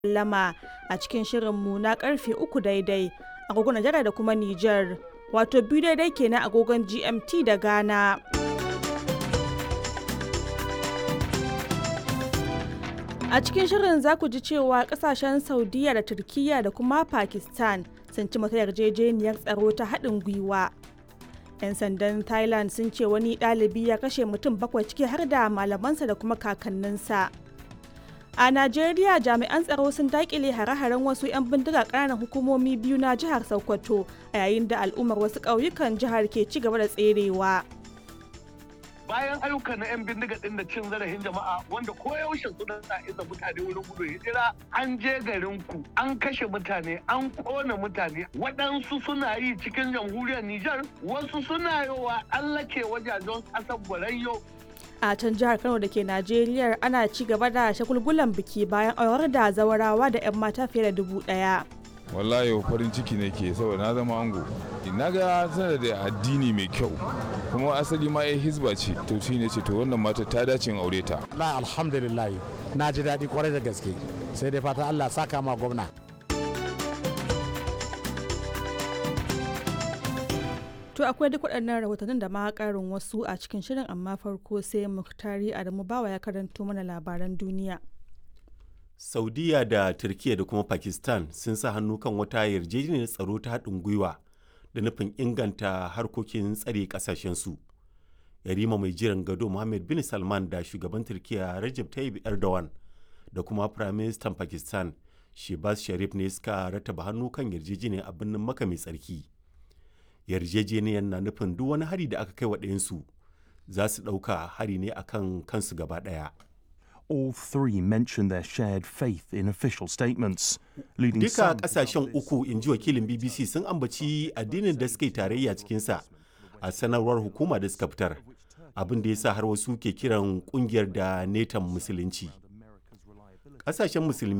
sallama a cikin shirinmu na karfe uku daidai agogon Najeriya da kuma Nijar, wato biyu daidai kenan agogon GMT da Ghana. A cikin shirin za ku ji cewa kasashen Saudiya da Turkiyya da kuma Pakistan sun ci mata yarjejeniyar tsaro ta haɗin gwiwa. 'Yan sandan Thailand sun ce wani ɗalibi ya kashe mutum bakwai ciki har da malamansa da kuma kakanninsa. A Najeriya jami'an tsaro sun daƙile hare-haren wasu 'yan bindiga ƙananan hukumomi biyu na jihar Sokoto a yayin da al'ummar wasu ƙauyukan jihar ke ci gaba da tserewa. bayan ayyukan na 'yan bindiga din da cin zarafin jama'a wanda koyaushe suna sa isa mutane wurin gudu hijira an je garin ku an kashe mutane an kona mutane waɗansu suna yi cikin jamhuriyar Nijar wasu suna yowa allake wajajen ƙasar Borayyo a can jihar kano da ke najeriya ana ci gaba da shagulgulan biki bayan aurar da zawarawa da 'yan mata fiye da dubu ɗaya. wallahi farin ciki nake saboda na zama ango na ga tana da addini mai kyau kuma asali ma ya hizba ce to shi ne ce to wannan mata ta dace in aure ta la alhamdulillah na ji daɗi kwarai da gaske sai dai fata Allah saka ma gwamna To akwai duk waɗannan rahotannin da ma ƙarin wasu a cikin shirin amma farko sai Muktari Adamu Bawa ya karanto mana labaran duniya. saudiya da turkiya da kuma pakistan sun sa hannu kan wata yarjejeniyar tsaro ta haɗin gwiwa da nufin inganta harkokin tsare ƙasashensu yarima mai jiran gado mohammed bin salman da shugaban turkiya rajab tayyip erdogan da kuma firaministan pakistan shebaz sharif ne suka rataba hannu kan yarjejeniyar a birnin maka mai tsarki yarjejeniyar na nufin duk wani hari da aka kai wa ɗayansu za su ɗauka hari ne akan kansu gaba ɗaya all three mentioned their shared faith in official statements, leading Duka some kasashen uku in ji wakilin BBC sun ambaci addinin da suka yi tarayya cikinsa a sanarwar hukuma da suka fitar, abin da ya sa har wasu ke kiran kungiyar da netan musulunci. Kasashen musulmi